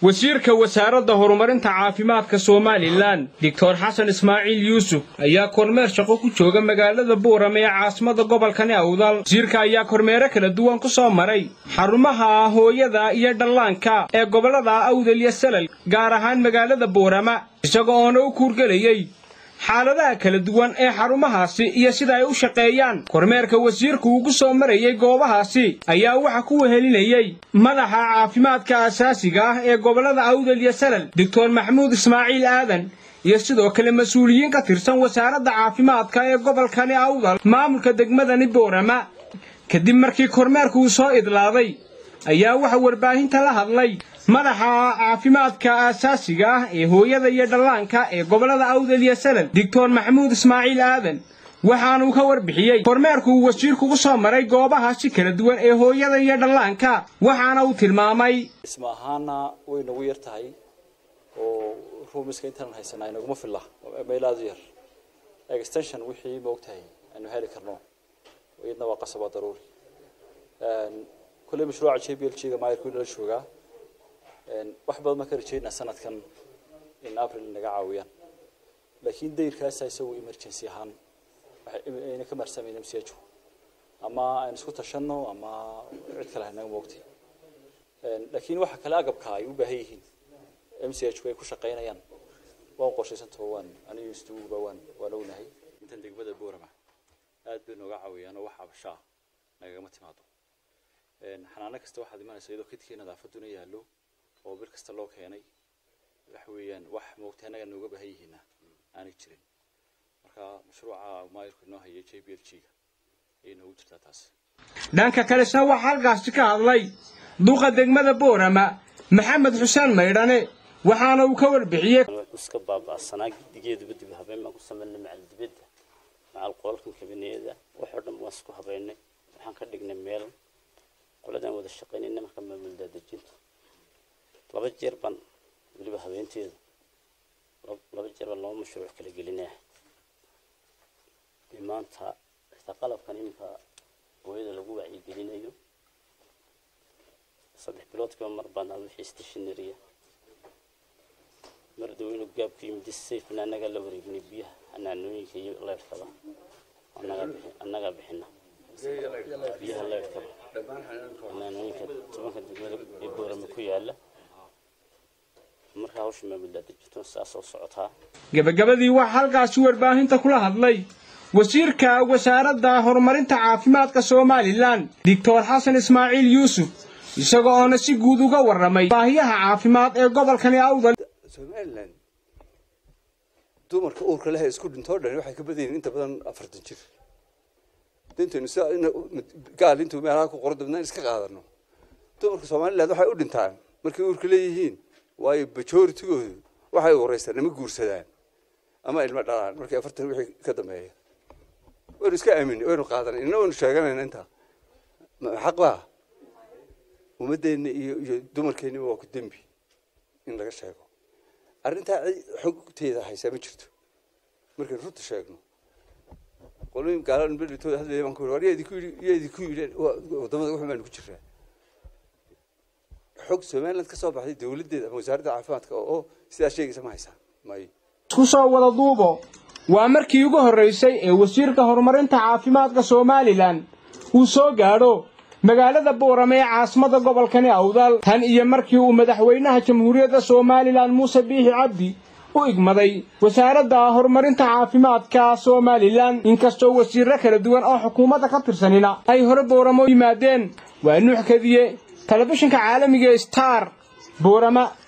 wasiirka wasaaradda horumarinta caafimaadka somalilan doctor xasan ismaaciil yuusuf ayaa kormeer shaqo ku jooga magaalada buuram ee caasimada gobolkani awdal wasiirka ayaa kormeero kala duwan ku soo maray xarumaha hooyada iyo dhallaanka ee gobollada awdal iyo salal gaar ahaan magaalada buurama isaga oona u kuurgelayey xaaladaha kala duwan ee xarumahaasi iyo sida ay u shaqeeyaan kormeerka wasiirku ugu soo marayey goobahaasi ayaa waxa ku wehelinayey madaxa caafimaadka asaasiga ah ee gobollada awdal iyo salal doctor maxamuud ismaaciil aadan iyo sidoo kale mas-uuliyiin ka tirsan wasaaradda caafimaadka ee gobolkani awdal maamulka degmadani boorama kadib markii kormeerku uu soo idlaaday ayaa waxa warbaahinta la hadlay madaxa caafimaadka aasaasiga ah ee hooyada iyo dhallaanka ee gobollada awdal iyo salal doctor maxamuud ismaaciil aadan waxaanuu ka warbixiyey kormeerku uu wasiirku ku soo maray goobahaasi kala duwan ee hooyada iyo dhallaanka waxaana uu tilmaamay dhisma ahaana way nagu yar tahay oo ruumiska intaan haysanaa inaguma filla meel aada u yar extension wixii ma ogtahay aynu heli karno iyadna waa qasaba daruuri kolley mashruuca j b l g ga maayarku inala joogaa wax badan baan ka rajeynaa sanadkan in april naga caawiyaan laakiin dayrkaasa isagu emergency ahaan ayna ka marsamayna msjo ama aynu isku tashano ama cid kale hanaga moogtay laakiin waxa kale agabka ay u baahan yihiin m c h ay ku shaqaynayaan waan qorshaysantao waan aniga istuuba waan waan ognahay intan degmada boorama aad bay nooga caawiyaan oo wax cabashaa nagagama timaado xanaano kasta waxaad imanaysa iyadoo kidkii nadaafaduna yaallo oo bil kasta loo keenay waxa weeyaan wax moogtay annaga nooga baahan yihiina aanay jirin marka mashruuca maayirku inoo haya j b l g ga ayay noogu jirtaa taas dhanka kalesna waxaa halkaasi ka hadlay duqa degmada boorama maxamed xuseen maydhane waxaana uu ka warbixiyey iska baaba'sanaa gidigeeduba dib habeen baan ku samaynay macal dibadda macal qolalkan kabineeda waxoo dhan waan isku habeynay waxaan ka dhignay meel qoladaan wada shaqaynayna marka maamul daadejinta laba jeer baan weliba habeenteeda laba jeer baan laba mashruuc kala gelinaya maanta xitaa qalabkan iminka hooyada lagu wacyigelinayo saddex biloodkiiba mar baan wixii stationaria mar daweynu gaabku yimid safna annaga la wareegnay biyaha xanaanooyinka iyo leyrkaba annagaa bixina biyaha leyrkaba xanaanooyinka tobanka degmada ee boorama ku yaala markaa hawsha maamuldaadejinto saasoo socotaa gebagabadii waxaa halkaasi warbaahinta kula hadlay wasiirka wasaaradda horumarinta caafimaadka somalilan doctor xasan ismaaciil yuusuf isaga oona si guud uga warramay baahiyaha caafimaad ee gobolkani awdal somalilan dumarka uurka leh ee isku dhintoo dhan waxay ka badan yihiin inta badan afartan jir dintaynu si gaal intuu meelaha ku qoro dabnaan iska qaadano dumarka somaliland waxay u dhintaan markay uurka leeyihiin waayo majoritigoodu waxay horeystaan nama guursadaan ama ilmo dhalaan markay afartan wixii ka dambeeya waynu iska aaminay waynu qaadanay inna waynu sheeganayna intaa xaq baa ummadeenna iyo iyo dumarkeenniba waa ku dembi in laga sheego arrintaa xogteeda haysaa ma jirto markaynu runta sheegno qolooyin gaalan beritooda hadlaya baan ku yidhi war yaa idinku yidhi yaa idinku yidhi waddamada wuxun baanu ku jiraa xog somaliland ka soo baxday dawladdeeda ama wasaaradda caafimaadka oo sidaa sheegaysa ma haysaa mayo isku soo wada duubo waa markii ugu horraysay ee wasiirka horumarinta caafimaadka somalilan uu soo gaadho magaalada boorame ee caasimada gobolkani awdal tan iyo markii uu madaxweynaha jamhuuriyadda somalilan muuse biixi cabdi u igmaday wasaaradda horumarinta caafimaadka somalilan inkastoo wasiirro kala duwan oo xukuumadda ka tirsanina ay hore booramo yimaadeen waa nuux kadiye telefishinka caalamiga star boorama